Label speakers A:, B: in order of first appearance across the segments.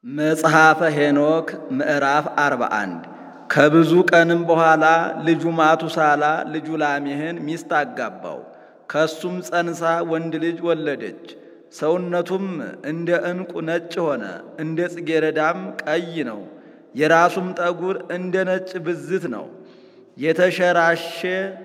A: መጽሐፈ ሄኖክ ምዕራፍ 41 ከብዙ ቀንም በኋላ ልጁ ማቱሳላ ልጁ ላሜህን ሚስት አጋባው። ከሱም ጸንሳ ወንድ ልጅ ወለደች። ሰውነቱም እንደ ዕንቁ ነጭ ሆነ፣ እንደ ጽጌረዳም ቀይ ነው። የራሱም ጠጉር እንደ ነጭ ብዝት ነው፣ የተሸራሸ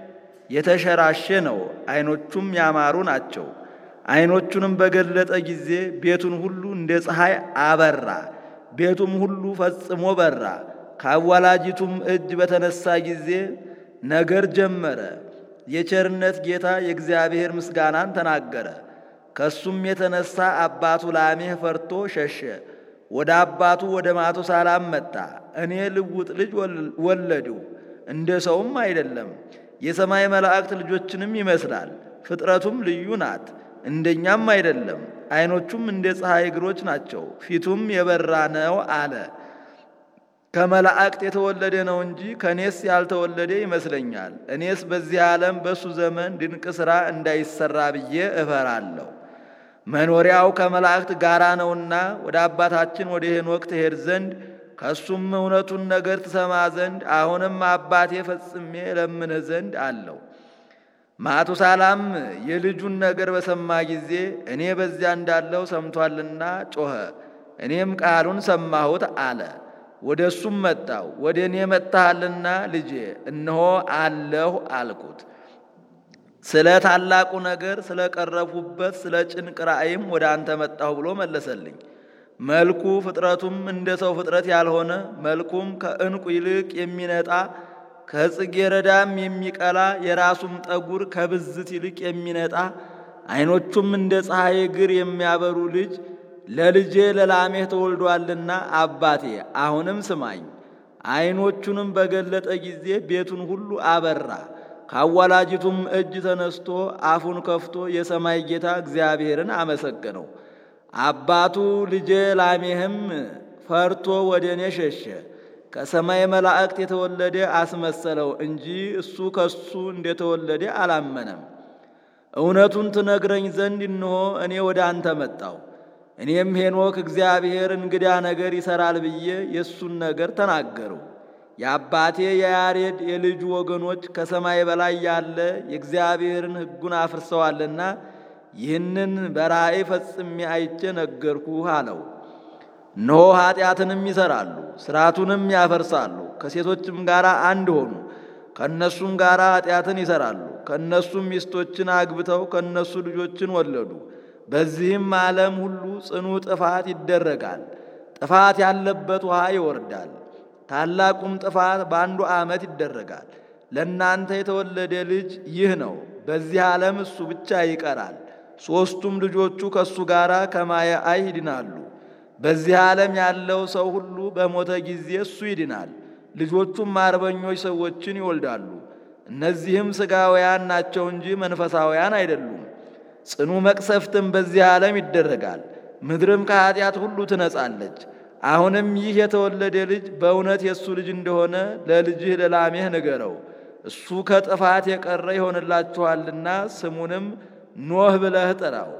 A: የተሸራሸ ነው። ዓይኖቹም ያማሩ ናቸው። ዓይኖቹንም በገለጠ ጊዜ ቤቱን ሁሉ እንደ ፀሐይ አበራ፣ ቤቱም ሁሉ ፈጽሞ በራ። ከአዋላጂቱም እጅ በተነሳ ጊዜ ነገር ጀመረ። የቸርነት ጌታ የእግዚአብሔር ምስጋናን ተናገረ። ከሱም የተነሳ አባቱ ላሜህ ፈርቶ ሸሸ። ወደ አባቱ ወደ ማቱሳላም መጣ። እኔ ልውጥ ልጅ ወለድሁ፣ እንደ ሰውም አይደለም፣ የሰማይ መላእክት ልጆችንም ይመስላል። ፍጥረቱም ልዩ ናት፣ እንደኛም አይደለም። ዓይኖቹም እንደ ፀሐይ እግሮች ናቸው፣ ፊቱም የበራ ነው አለ። ከመላእክት የተወለደ ነው እንጂ ከእኔስ ያልተወለደ ይመስለኛል። እኔስ በዚህ ዓለም በእሱ ዘመን ድንቅ ሥራ እንዳይሰራ ብዬ እፈራለሁ። መኖሪያው ከመላእክት ጋራ ነውና ወደ አባታችን ወደ ሄኖክ ትሄድ ዘንድ ከእሱም እውነቱን ነገር ትሰማ ዘንድ አሁንም አባቴ ፈጽሜ ለምንህ ዘንድ አለው። ማቱሳላም የልጁን ነገር በሰማ ጊዜ እኔ በዚያ እንዳለው ሰምቷልና ጮኸ። እኔም ቃሉን ሰማሁት አለ። ወደ እሱም መጣው። ወደ እኔ መጥተሃልና ልጄ እነሆ አለሁ አልኩት። ስለ ታላቁ ነገር ስለ ቀረብሁበት ስለ ጭንቅ ራእይም ወደ አንተ መጣሁ ብሎ መለሰልኝ። መልኩ ፍጥረቱም እንደ ሰው ፍጥረት ያልሆነ መልኩም ከዕንቁ ይልቅ የሚነጣ ከጽጌረዳም የሚቀላ የራሱም ጠጉር ከብዝት ይልቅ የሚነጣ ዓይኖቹም እንደ ፀሐይ እግር የሚያበሩ ልጅ ለልጄ ለላሜህ ተወልዷልና አባቴ አሁንም ስማኝ። ዓይኖቹንም በገለጠ ጊዜ ቤቱን ሁሉ አበራ። ከአዋላጅቱም እጅ ተነስቶ አፉን ከፍቶ የሰማይ ጌታ እግዚአብሔርን አመሰገነው። አባቱ ልጄ ላሜህም ፈርቶ ወደ እኔ ሸሸ። ከሰማይ መላእክት የተወለደ አስመሰለው እንጂ እሱ ከሱ እንደተወለደ አላመነም። እውነቱን ትነግረኝ ዘንድ እንሆ እኔ ወደ አንተ መጣው። እኔም ሄኖክ እግዚአብሔር እንግዳ ነገር ይሰራል ብዬ የእሱን ነገር ተናገሩ። የአባቴ የያሬድ የልጁ ወገኖች ከሰማይ በላይ ያለ የእግዚአብሔርን ሕጉን አፍርሰዋልና ይህንን በራእይ ፈጽሜ አይቼ ነገርኩህ አለው። እነሆ ኀጢአትንም ይሠራሉ፣ ሥርዓቱንም ያፈርሳሉ። ከሴቶችም ጋር አንድ ሆኑ፣ ከእነሱም ጋር ኀጢአትን ይሠራሉ። ከእነሱም ሚስቶችን አግብተው ከእነሱ ልጆችን ወለዱ። በዚህም ዓለም ሁሉ ጽኑ ጥፋት ይደረጋል። ጥፋት ያለበት ውሃ ይወርዳል። ታላቁም ጥፋት በአንዱ ዓመት ይደረጋል። ለእናንተ የተወለደ ልጅ ይህ ነው። በዚህ ዓለም እሱ ብቻ ይቀራል። ሦስቱም ልጆቹ ከእሱ ጋር ከማየ አይ ይድናሉ። በዚህ ዓለም ያለው ሰው ሁሉ በሞተ ጊዜ እሱ ይድናል። ልጆቹም አርበኞች ሰዎችን ይወልዳሉ። እነዚህም ሥጋውያን ናቸው እንጂ መንፈሳውያን አይደሉም። ጽኑ መቅሰፍትም በዚህ ዓለም ይደረጋል። ምድርም ከኀጢአት ሁሉ ትነጻለች። አሁንም ይህ የተወለደ ልጅ በእውነት የእሱ ልጅ እንደሆነ ለልጅህ ለላሜህ ንገረው። እሱ ከጥፋት የቀረ ይሆንላችኋልና ስሙንም ኖህ ብለህ ጥራው።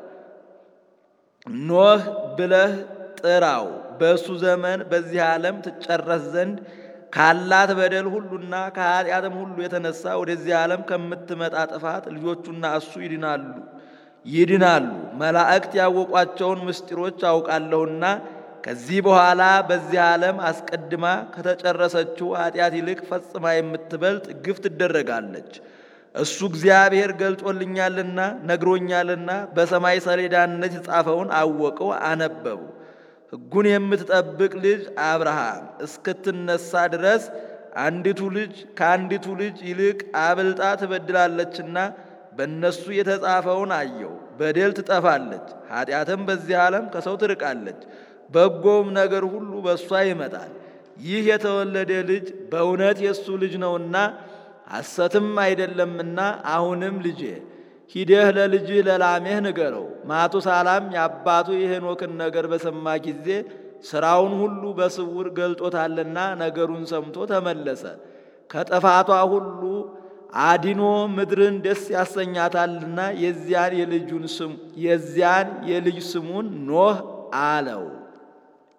A: ኖህ ብለህ ጥራው። በእሱ ዘመን በዚህ ዓለም ትጨረስ ዘንድ ካላት በደል ሁሉና ከኀጢአትም ሁሉ የተነሳ ወደዚህ ዓለም ከምትመጣ ጥፋት ልጆቹና እሱ ይድናሉ ይድናሉ። መላእክት ያወቋቸውን ምስጢሮች አውቃለሁና ከዚህ በኋላ በዚህ ዓለም አስቀድማ ከተጨረሰችው ኀጢአት ይልቅ ፈጽማ የምትበልጥ ግፍ ትደረጋለች። እሱ እግዚአብሔር ገልጦልኛልና ነግሮኛልና በሰማይ ሰሌዳነት የጻፈውን አወቀው አነበቡ። ሕጉን የምትጠብቅ ልጅ አብርሃም እስክትነሳ ድረስ አንዲቱ ልጅ ከአንዲቱ ልጅ ይልቅ አብልጣ ትበድላለችና በእነሱ የተጻፈውን አየው። በደል ትጠፋለች፣ ኀጢአትም በዚህ ዓለም ከሰው ትርቃለች። በጎም ነገር ሁሉ በእሷ ይመጣል። ይህ የተወለደ ልጅ በእውነት የእሱ ልጅ ነውና ሐሰትም አይደለምና አሁንም ልጄ ሂደህ ለልጅህ ለላሜህ ንገረው። ማቱሳላም የአባቱ የሄኖክን ነገር በሰማ ጊዜ ሥራውን ሁሉ በስውር ገልጦታልና ነገሩን ሰምቶ ተመለሰ። ከጥፋቷ ሁሉ አዲኖ ምድርን ደስ ያሰኛታልና የዚያን የልጁን ስም የዚያን የልጅ ስሙን ኖህ አለው።